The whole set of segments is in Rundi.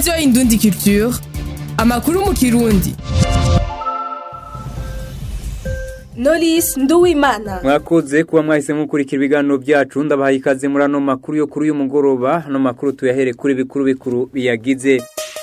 radiyo indundi culture amakuru mu kirundi Knowless Nduwimana mwakoze kuba mwahise mukurikira ibiganiro byacu ndabahaye ikaze muri ano makuru yo kuri uyu mugoroba ano makuru tuyahere kuri bikuru bikuru biyagize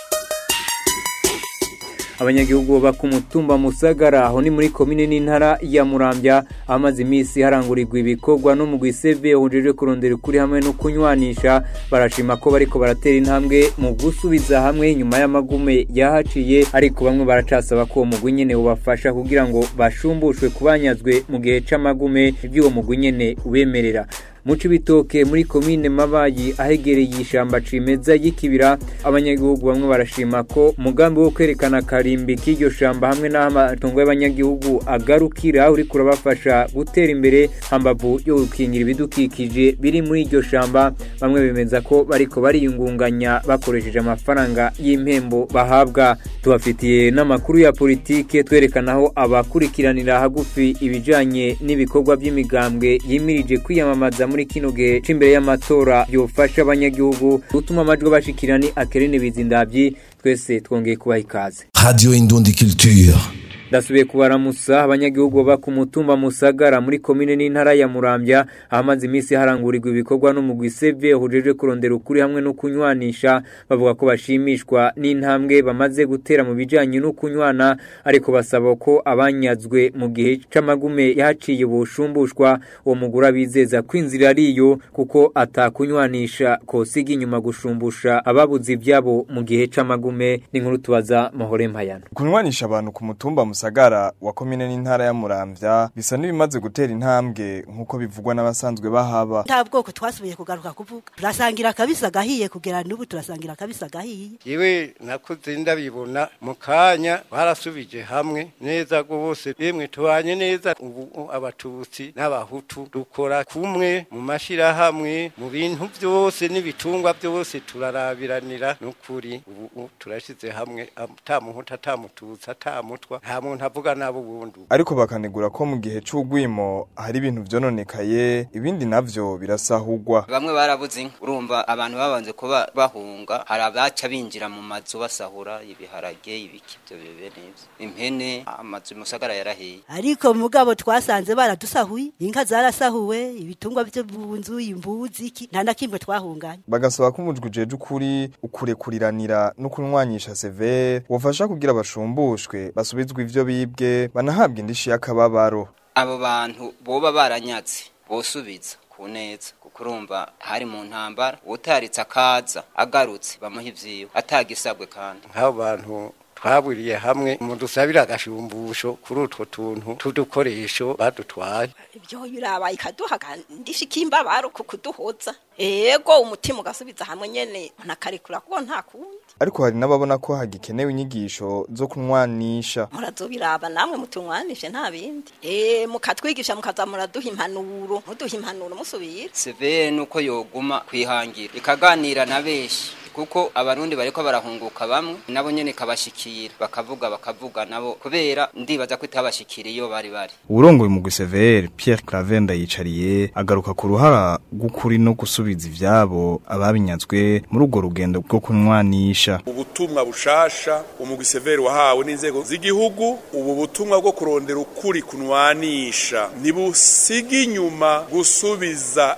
abanyagihugu baba ku mutumba musagara aho ni muri komine n'intara ya murambya amaze iminsi harangurirwa ibikorwa no mu gwiseve hujejwe kurondera ukuri hamwe no kunywanisha barashima ko bariko baratera intambwe mu gusubiza hamwe nyuma y'amagume yahaciye ariko bamwe baracasaba ko uwo mugwi nyene ubafasha kugira ngo bashumbushwe kubanyazwe mu gihe c'amagume ivy'uwo mugwi nyene ubemerera mu cibitoke muri komine mabayi ahegereye ishamba cimeza y'ikibira abanyagihugu bamwe barashima ko umugambi wo kwerekana karimbi k'iryo shamba hamwe n'aho amatongo y'abanyagihugu agarukira uriko urabafasha gutera imbere hambavu yo gukingira ibidukikije biri muri iryo shamba bamwe bemeza ko bariko bariyungunganya bakoresheje amafaranga y'impembo bahabwa tubafitiye n'amakuru ya politike twerekana aho abakurikiranira hagufi ibijanye n'ibikorwa by'imigambwe yimirije kwiyamamaza muri kino gihe c'imbere y'amatora yofasha abanyagihugu gutuma amajwi bashikira ni akerene bizindavyi twese twongeye kubaha ikaze Radio Indundi Culture. ndasubiye kubaramusa abanyagihugu baba ku mutumba musagara muri komine n'intara ya murambya ahamaze iminsi harangurirwa ibikorwa n'umugwi seve hujejwe kurondera ukuri hamwe no kunywanisha bavuga ko bashimishwa n'intambwe bamaze gutera mu bijanye no kunywana ariko basaba ko abanyazwe mu gihe c'amagume yahaciye ubushumbushwa uwo mugura abizeza ko inzira ariyo kuko atakunywanisha kosiga inyuma gushumbusha ababuze ivyabo mu gihe c'amagume n'inkuru tubaza mahore mpayano kunywanisha abantu ku mutumba musagara wa komine n'intara ya muramvya bisa n'ibimaze gutera intambwe nk'uko bivugwa n'abasanzwe bahaba nta bwoko twasubiye kugaruka kuvuga turasangira akabisi agahiye kugera n'ubu turasangira akabisi agahiye yewe nakuze ndabibona mu kanya barasubije hamwe neza rwose yemwe tubanye neza ubu abatutsi n'abahutu dukora kumwe mu mashirahamwe mu bintu byose n'ibitungwa byose turarabiranira n'ukuri ubu turashize hamwe ata muhutu ata mututsi ata mutwa nta muntu avuga nabo ubundi ariko bakanegura ko mu gihe c'ugwimo hari ibintu vyononekaye ibindi navyo birasahurwa bamwe barabuze inka urumva abantu babanze kuba bahunga hari abaca binjira mu mazu basahura ibiharage ibiki ivyo bibe nivyo impene amazu musagara yarahiye ariko mugabo twasanze baradusahuye inka zarasahuwe ibitungwa byo mu nzu imbuzi iki nta na kimwe twahunganye bagasaba ko umujwi ujeje ukuri ukurekuriranira no kunywanyisha severe wofasha kugira bashumbushwe basubizwe ivyo bibwe banahabwa indishi y'akababaro abo bantu boba baranyatse bosubiza ku neza kuko urumva hari mu ntambara utaritse akaza agarutse bamuha ivyiwe atagisabwe kandi nk'abo bantu twaburiye hamwe mu dusabira agashumbusho kuri utwo tuntu tudukoresho badutwaye ibyo birabaye ikaduha ndisha ikimbabaro ku kuduhoza ego umutima ugasubiza hamwe nyene nakarekura kuko nta kundi ariko hari n'ababona ko hagikenewe inyigisho zo kunwanisha murazobiraba namwe mutunwanishe nta bindi eh mukatwigisha mukaza muraduha impanuro muduha impanuro musubira severe nuko yoguma kwihangira ikaganira na benshi kuko abarundi bariko barahunguka bamwe nabo nyene kabashikira bakavuga bakavuga nabo kubera ndibaza ko itabashikira iyo bari bari urongoye mu Severe Pierre Claver ndayicariye agaruka ku ruhara rw'ukuri no gusubiza ivyabo ababinyazwe muri urwo rugendo rwo kunwanisha ubutumwa bushasha umugwi Severe wahawe n'inzego z'igihugu ubu butumwa bwo kurondera ukuri kunwanisha ntibusiga inyuma gusubiza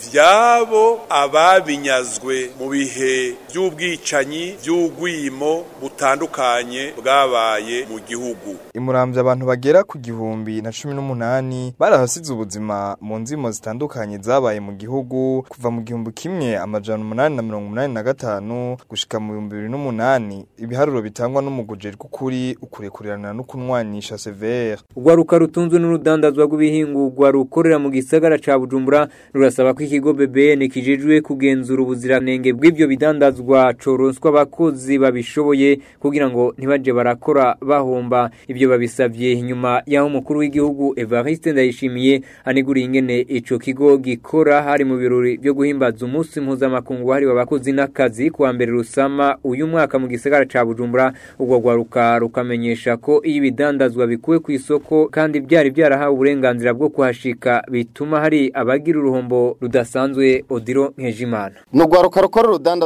ivyabo ababinyazwe mu bihe by'ubwicanyi by'ugwimo butandukanye bwabaye mu gihugu imuramvya abantu bagera ku gihumbi na cumi n'umunani barahasize ubuzima mu nzimo zitandukanye zabaye mu gihugu kuva mu gihumbi kimwe amajana umunani na mirongo umunani na gatanu gushika mu bihumbi bibiri n'umunani ibiharuro bitangwa n'umuguje rw'ukuri ukurekurirana no kunwanisha severe urwaruka rutunzwe n'urudandazwa rw'ibihingurwa rukorera mu gisagara ca bujumbura rurasaba ko ikigo bbn kijejwe kugenzura ubuziranenge bw'ivyo bidandazwa coronswa abakozi babishoboye kugira ngo ntibaje barakora bahomba ivyo babisavye nyuma y'aho umukuru w'igihugu evariste ndayishimiye aneguriye ingene ico kigo gikora hari mu birori vyo guhimbaza umunsi mpuzamakungu wahariwe abakozi n'akazi kuwa mbere rusama uyu mwaka mu gisagara ca bujumbura ubwo rwaruka rukamenyesha ko iyo ibidandazwa bikuwe ku isoko kandi byari byarahawe uburenganzira bwo kuhashika bituma hari abagira uruhombo rudasanzwe odiro nkejimana ni urwaruka rukora urudandazwa mu gisagara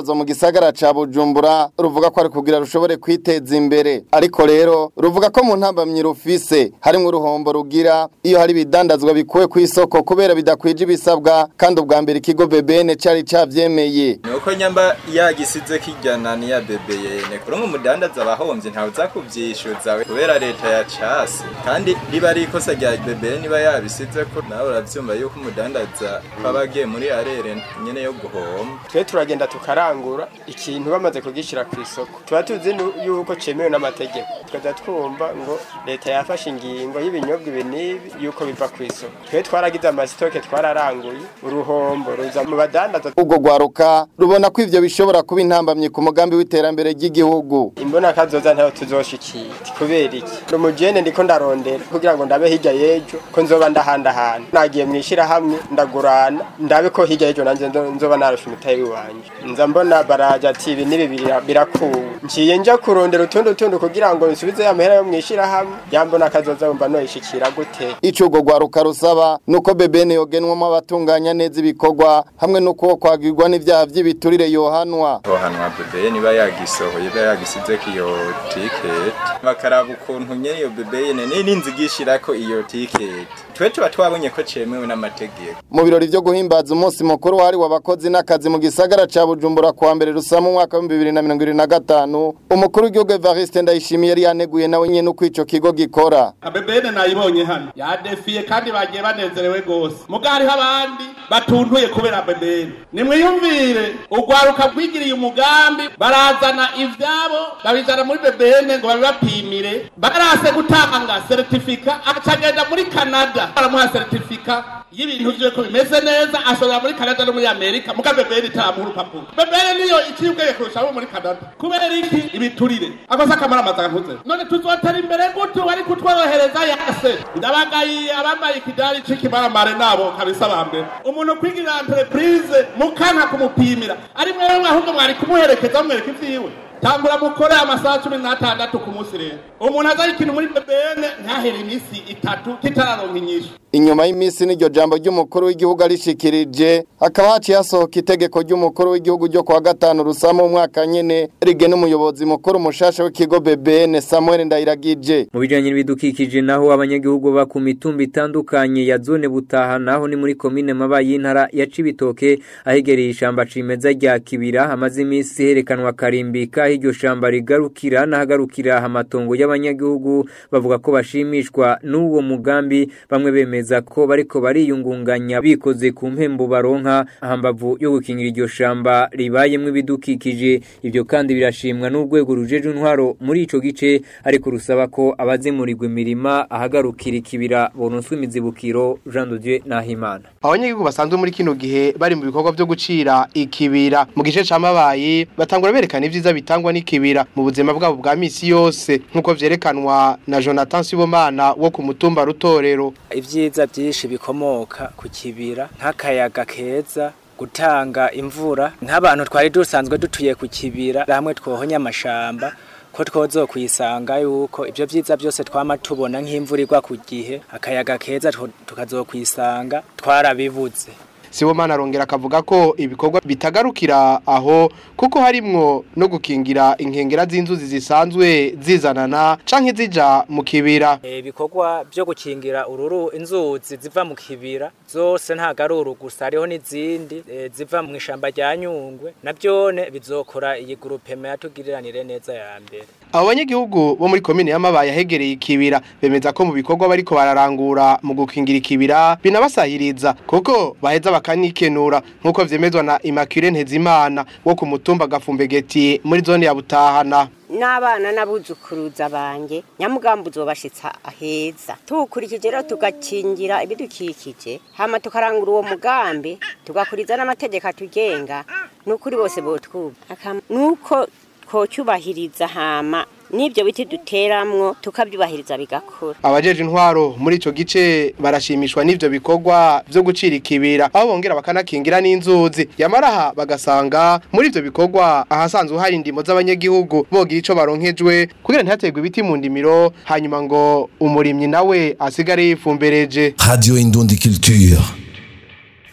gisagara ca Bujumbura ruvuga ko ari kugira rushobore kwiteza imbere ariko rero ruvuga ko mu ntambamyi rufise harimwo uruhombo rugira iyo hari ibidandazwa bikuwe ku isoko kubera bidakwije ibisabwa kandi ubwa mbere ikigo BBN cari cavyemeye nuko nyamba yagisize kijyana niya BBN kuri umudandaza abahomvye ntawe uza kuvyishuza kubera leta ya casi kandi riba ari ikosa rya BBN niba yabisize ko nawe uravyumva yuko umudandaza aba agiye muri arere nyene yo guhomba twe turagenda tukarangura ikintu bamaze kugishira ku isoko tuba tuzi nu- yuko cemewe n'amategeko tukaza twumva ngo leta yafashe ingingo y'ibinyobwa ibi n'ibi yuko biva ku isoko twe twaragize amasitoke twararanguye uruhombo ruza mu badandaza ubwo rwaruka rubona ko ivyo bishobora kuba intambamyi ku mugambi w'iterambere ry'igihugu imbona kazoza ntayo tuzoshikira kubera iki umujene ndiko ndarondera kugira ngo ndabe hirya y'ejo ko nzoba ndahandahana nagiye mwishirahamwe ndagurana ndabe ko hirya y'ejo nanje nzo- nzoba narusha umutayi wanje nza mbona baraja ati ibi n'ibi bira- birakuwe nciye nja kurondera utundi utundi kugira ngo nsubize ya mahera yo mwishirahamwe yambona kazoza wumva noyishikira gute ico urwo rwaruka rusaba nuko BBN yogenwamo abatunganya neza ibikorwa hamwe nuko kwagirwa n'ivyaha vy'ibiturire yohanwa hohanwa BBN niba yagisohoye iba yagisizeko iyo ticket bakaraba ukuntu nyene iyo BBN n'inzi gishirako iyo ticket twe tuba twabonye ko cemewe n'amategeko mu birori vyo guhimbaza umunsi mukuru wahariwe abakozi n'akazi mu gisagara ca Bujumbura kuwa mbere rusama umwaka wa 2025 umukuru w'igihugu Evariste Ndayishimiye yari yaneguye nawe nyene uko ico kigo gikora abebene nayibonye hano yadefiye kandi bagiye banezerewe gose muga hariho abandi batuntuye kubera bebene nimwiyumvire urwaruka rwigiriye umugambi barazana ivyabo babizana muri bebene ngo babibapimire barase gutanga seritifika acagenda muri canada baramuha seritifika y'ibintu vyiwe ko bimeze neza ashobora muri canada no muri amerika muga bebene itaramuha urupapuro bebene niyo iciye ubwenge kurusha abo muri canada kubera iki ibiturire akoze akamara amazaga ntuze none tuzotera imbere gute wari kutworohereza yase ndabagayiye abambaye ikidari c'ikimaramare nabo kabisa ba mbere umuntu kwigirira entreprise mukanka kumupimira ari mwewe ahubwo mwari kumuherekeza mwereka ivyiwe tangura mukore amasaha cumi n'atandatu ku munsi rero umuntu azaye ikintu muri bebene ntahere iminsi itatu kitararonka inyishu inyuma y'imisi n'iryo jambo ry'umukuru w'igihugu arishikirije hakaba haciye hasohoka itegeko ry'umukuru w'igihugu ryo kuwa gatanu rusama umwaka nyene rigena umuyobozi mukuru mushasha w'ikigo BBN Samuel Ndayiragije mu bijanye n'ibidukikije naho abanyagihugu ba ku mitumba itandukanye ya zone butaha naho ni muri komine mabayi y'intara ya Cibitoke ahegereye ishamba cimeza rya Kibira hamaze imisi herekanwa karimbika iryo shamba rigarukira nahagarukira amatongo y'abanyagihugu bavuga ko bashimishwa n'uwo mugambi bamwe bemeza ko bariko bariyungunganya bikoze ku mpembo baronka hambavu yo gukingira iryo shamba ribayemwo ibidukikije ibyo kandi birashimwa n'urwego rujeje intwaro muri ico gice ariko rusaba ko abazimurirwa imirima ahagarukira ikibira bononswa imizibukiro Jean de Dieu Nahimana abanyagihugu basanzwe muri kino gihe bari mu bikorwa byo gucira ikibira mu gice c'amabayi batangura berekana ivyiza bitangwa n'ikibira mu buzima bwabo bwa misi yose nk'uko vyerekanwa na Jonathan Sibomana wo ku mutumba rutorero ibyiza byinshi bikomoka ku kibira nk'akayaga keza gutanga imvura nk'abantu twari dusanzwe dutuye ku kibira hamwe twohonya amashamba ko twozo kwisanga yuko ibyo byiza byose twama tubona nk'imvura igwa ku gihe akayaga keza tukazokwisanga twarabibuze Sibomana arongera akavuga ko ibikorwa bitagarukira aho kuko harimwo no gukingira inkengera z'inzuzi zisanzwe zizanana canke zija mu kibira ibikorwa byo gukingira ururu inzuzi ziva mu kibira zose nta garuru gusa hariho n'izindi eh, ziva mu ishamba rya Nyungwe nabyone bizokora iyi groupe yatugiriranire neza ya mbere abo banyagihugu bo muri komine y'amabaye ahegereye ikibira bemeza ko mu bikorwa bariko bararangura mu gukingira ikibira binabasahiriza kuko baheza bakanikenura nk'uko vyemezwa na Immaculée Ntezimana wo ku mutumba Gafumbegeti muri zone ya Butahana n'abana n'abuzukuruza banjye nyamugambo uzobashitsa aheza tuwukurikije rero tugakingira ibidukikije hama tukarangura uwo mugambi tugakuriza n'amategeko atugenga n'ukuri bose botwuba nuko twocyubahiriza hama n'ibyo biti duteramwo tukabyubahiriza bigakura abajeje intwaro muri ico gice barashimishwa n'ivyo bikorwa vyo gucira ikibira aho bongera bakanakingira n'inzuzi yamaraha bagasanga muri ivyo bikorwa ahasanzwe hari indimo z'abanyagihugu bogira ico baronkejwe kugira ntihaterwe ibiti mu ndimiro hanyuma ngo umurimyi nawe asigare yifumbereje Radio Indundi Culture.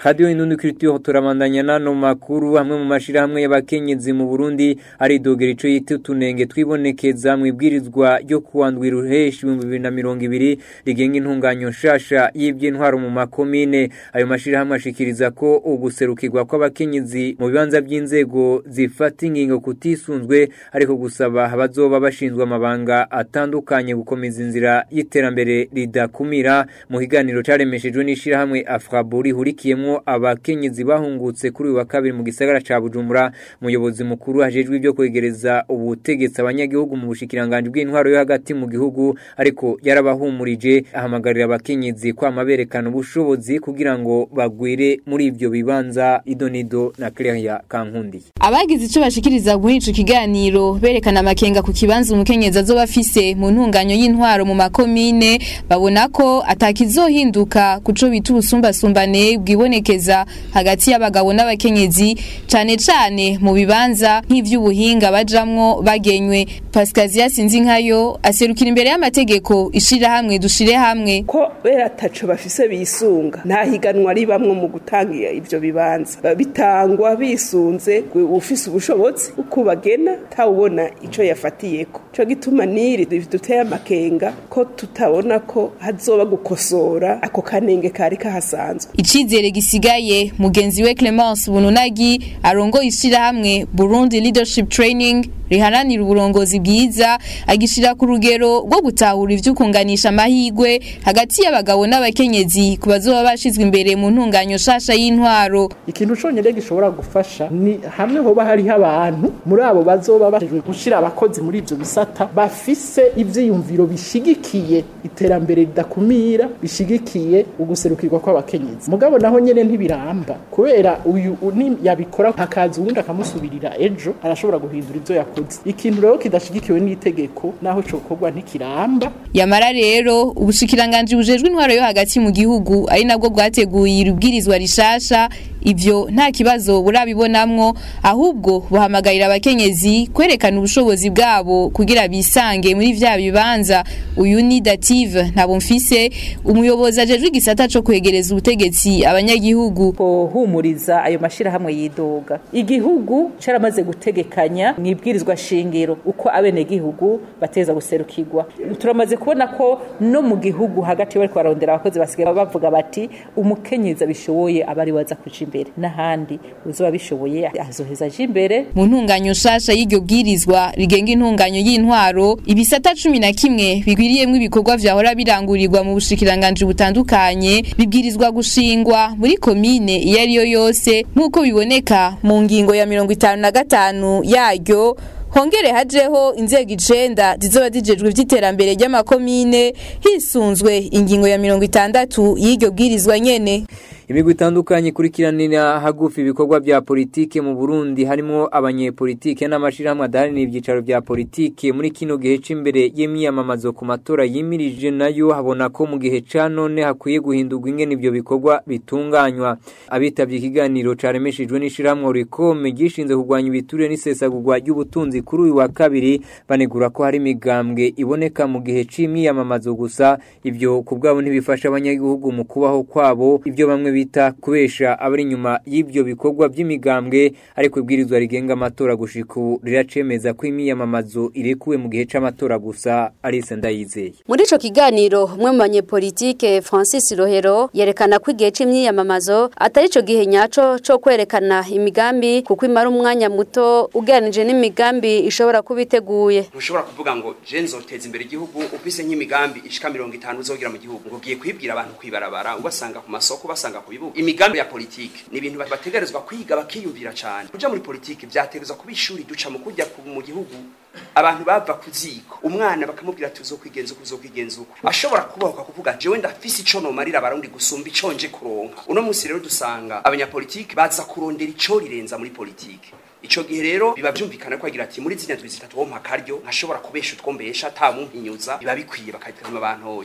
Radio Indundi Culture turabandanya nano makuru hamwe mu mashirahamwe y'abakenyezi mu Burundi ari dogera ico yita tunenge twibonekeza mu ibwirizwa ryo kuwandwi ruheshi 2020 rigenga intunganyo nshasha y'ivy'intwaro mu makomine ayo mashirahamwe ashikiriza ko uguserukirwa kw'abakenyezi mu bibanza by'inzego zifata ingingo kutisunzwe ariko gusaba abazoba bashinzwe amabanga atandukanye gukomeza inzira y'iterambere ridakumira mu kiganiro caremeshejwe n'ishirahamwe Afraburi hurikiyemwo abakenyezi bahungutse kuri uyu wa kabiri mu gisagara ca Bujumbura umuyobozi mukuru hajejwe ibyo kwegereza ubutegetsi abanyagihugu mu bushikiranganje bw'intwaro yo hagati mu gihugu ariko yarabahumurije ahamagarira abakenyezi kwama berekana ubushobozi kugira ngo bagwire muri ivyo bibanza idonido na Claire Kankundi abagize ico bashikiriza muri ico kiganiro berekana amakenga ku kibanza umukenyezi azoba afise mu ntunganyo y'intwaro mu makomine babona ko atakizohinduka kuco bita ubusumbasumbane bwibonekeza hagati y'abagabo n'abakenyezi cane cane mu bibanza nk'ivy'ubuhinga bajamwo bagenywe Pascazia Sinzinkayo aserukira imbere y'amategeko ishira hamwe dushire hamwe ko bera taco bafise bisunga nta higanwa ribamwo mu gutanga ivyo bibanza bitangwa bisunze ufise ubushobozi uko bagena tawubona ico yafatiyeko co gituma niri duteye amakenga ko tutabona ko hazoba gukosora ako kanenge kari kahasanzwe icizere gisigaye mugenzi we Clemence Bununagi arongoye ishirahamwe Burundi Leadership Training riharanira uburongozi bwiza agishira ku rugero rwo gutahura ivy'ukunganisha amahigwe hagati y'abagabo n'abakenyezi ku bazoba bashizwe imbere mu ntunganyo shasha y'intwaro ikintu conyene gishobora gufasha ni hamwe hoba hariho abantu muri abo bazoba bashijwe gushira abakozi muri ivyo bisata bafise ivyiyumviro bishigikiye iterambere ridakumira bishigikiye uguserukirwa kw'abakenyezi mugabo naho nyene ntibiramba kubera uyu yabikora hakaza uwundi akamusubirira ejo arashobora guhindura ivyo yakoze ikintu rero kidashigikiwe n'itegeko naho cokorwa ntikiramba yamara rero ubushikiranganje bujejwe intwaro yo hagati mu gihugu ari nabwo bwateguye irubwirizwa rishasha ivyo nta kibazo burabibonamwo ahubwo buhamagarira abakenyezi kwerekana ubushobozi bwabo kugira bisange muri vya bibanza uyu ni dative ntabo mfise umuyobozi ajejwe igisata co kwegereza ubutegetsi abanyagihugu kohumuriza ayo mashirahamwe yidoga igihugu caramaze gutegekanya mwibwirizwa shingiro uko abene gihugu bateza guserukirwa turamaze kubona ko no mu gihugu hagati bariko barondera abakozi basigaye bavuga bati umukenyezi abishoboye abari waza kuja imbere n'ahandi uzoba bishoboye azoheza aje imbere mu ntunganyo shasha y'iryo bwirizwa rigenga intunganyo y'intwaro ibisata cumi na kimwe bigwiriyemwo ibikorwa vyahora birangurirwa mu bushikiranganje butandukanye bibwirizwa gushingwa muri komine iyo ari yo yose nk'uko biboneka mu ngingo ya mirongo itanu na gatanu yaryo hongere hajeho inzego icenda zizoba zijejwe ivy'iterambere ry'amakomine hisunzwe ingingo ya mirongo itandatu y'iryo bwirizwa nyene imigwi itandukanye ikurikiranira hagufi ibikorwa bya politike mu Burundi harimo abanyepolitike n'amashirahamwe adaharanira ibyicaro bya politike muri kino gihe c'imbere y'imyamamazo ku matora yimirije nayo habona ko mu gihe ca none hakwiye guhindurwa ingene ivyo bikorwa bitunganywa abitavye ikiganiro caremeshejwe n'ishirahamwe Rikome gishinze kurwanya ibiturire n'isesagurwa ry'ubutunzi kuri uyu wa kabiri banegura ko hari imigambwe iboneka mu gihe c'imyamamazo gusa ivyo ku bwabo ntibifasha abanyagihugu mu kubaho kwabo ivyo bamwe bita kubesha abari inyuma y'ibyo bikorwa by'imigambwe ariko ibwirizwa rigenga amatora gushika ubu riracemeza ko imyiyamamazo irekuwe mu gihe c'amatora gusa Alice Ndayizeye muri ico kiganiro umwe mu banyepolitike Francis Rohero yerekana ko igihe c'imyiyamamazo atari ico gihe nyaco co kwerekana imigambi kuko imara umwanya muto ugereranije n'imigambi ishobora kuba iteguye ntushobora kuvuga ngo je nzoteza imbere igihugu ufise nk'imigambi ishika mirongo itanu uzogira mu gihugu ngo ugiye kwibwira abantu kwibarabara ubasanga ku masoko basanga ku bibuga imigambi ya politike ni ibintu bategerezwa kwiga bakiyumvira cyane kuja muri politike byategerezwa kuba ishuri duca mu kujya mu gihugu abantu bava ku ziko umwana bakamubwira ati uzokwigenza uko uzokwigenza uko ashobora kubahuka kuvuga jewe ndafise ico nomarira abarundi gusumba ico nje kuronka uno munsi rero dusanga abanyapolitike baza kurondera ico rirenza muri politike ico gihe rero biba vyumvikana ko agira ati muri zina ndwi zitatu wompa akaryo nkashobora kubesha utwo mbesha ata mumpinyuza biba bikwiye bakatama abantu hoye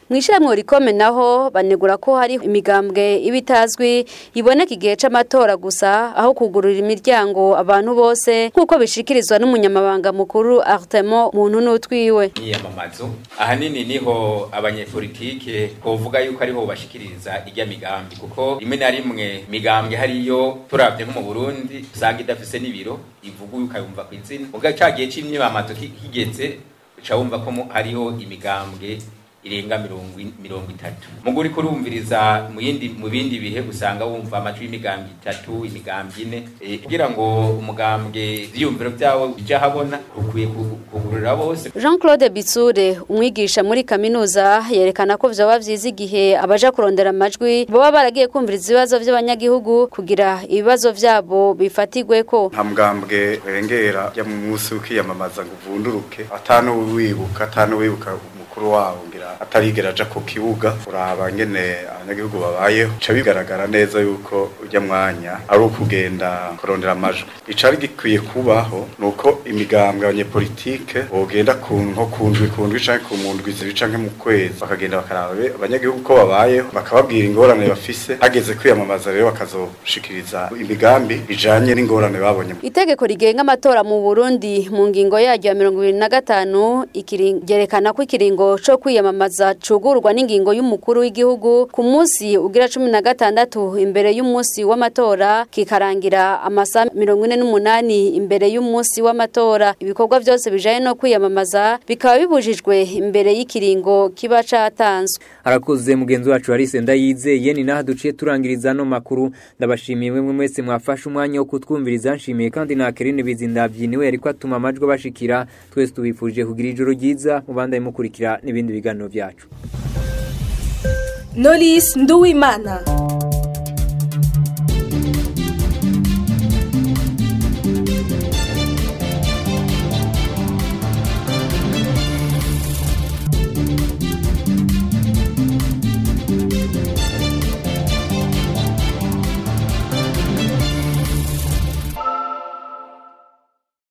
Mwishira rikome naho banegura ko hari imigambwe ibitazwi iboneka igihe c'amatora gusa aho kugurura imiryango abantu bose nkuko bishikirizwa n'umunyamabanga mukuru Artemo muntu nutwiwe. Niyamamazo ahanini niho abanyepolitike kovuga yuko ariho bashikiriza irya migambi kuko rimwe na rimwe migambwe hariyo turavye nko mu Burundi usanga idafise n'ibiro ivuga ukayumva ku izina ubwo cagiye c'imyamamazo kigeze uca wumva ko hariho imigambwe irenga mirongo itatu mugo uriko urumviriza mu yindi mu bindi bihe usanga wumva amajwi y'imigambi itatu imigambi ine kugira ngo umugambwe ivyiyumviro vyawo bija habona ukwiye kugurura bose Jean Claude Bitsure umwigisha muri kaminuza yerekana ko vyoba vyiza igihe abaja kurondera amajwi baba baragiye kumviriza ibibazo vy'abanyagihugu kugira ibibazo vyabo bifatigweko nta mugambwe rengera ya mu munsi ukiyamamaza ngo uvunduruke atanu wibuka atanu wibuka umukuru wawo ngira atarigera aja ku kibuga uraba ngene abanyagihugu babayeho ca bigaragara neza yuko ujya mwanya ari ukugenda kurondera amajwi icari gikwiye kubaho nuko imigambwe abanyepolitike bogenda ku nko kundwi kundwi canke ku mundwi zibiri canke mu kwezi bakagenda bakaraba abanyagihugu ko babayeho bakababwira ingorane bafise hageze kwiyamamaza rero bakazoshikiriza imigambi ijanye n'ingorane babonye Itegeko rigenga amatora mu Burundi mu ngingo yaryo ya 25 ikiringerekana ko ikiringo co kwiyamamaza cugurwa n'ingingo y'umukuru w'igihugu ku munsi ugira 16 imbere y'umunsi w'amatora kikarangira amasa 48 imbere y'umunsi w'amatora ibikorwa byose bijaye no kwiyamamaza bikaba bibujijwe imbere y'ikiringo kiba catanzwe arakoze mugenzi wacu Alice Ndayizeye ni naha duciye turangiriza no makuru ndabashimiye mwe mwese mwafashe umwanya wo kutwumviriza nshimiye kandi na Kerine Bizindavyiniwe ariko atuma amajwi bashikira twese tubifuje kugira ijoro ryiza mubandaye mukurikira n'ibindi biganiro byacu Knowless Nduwimana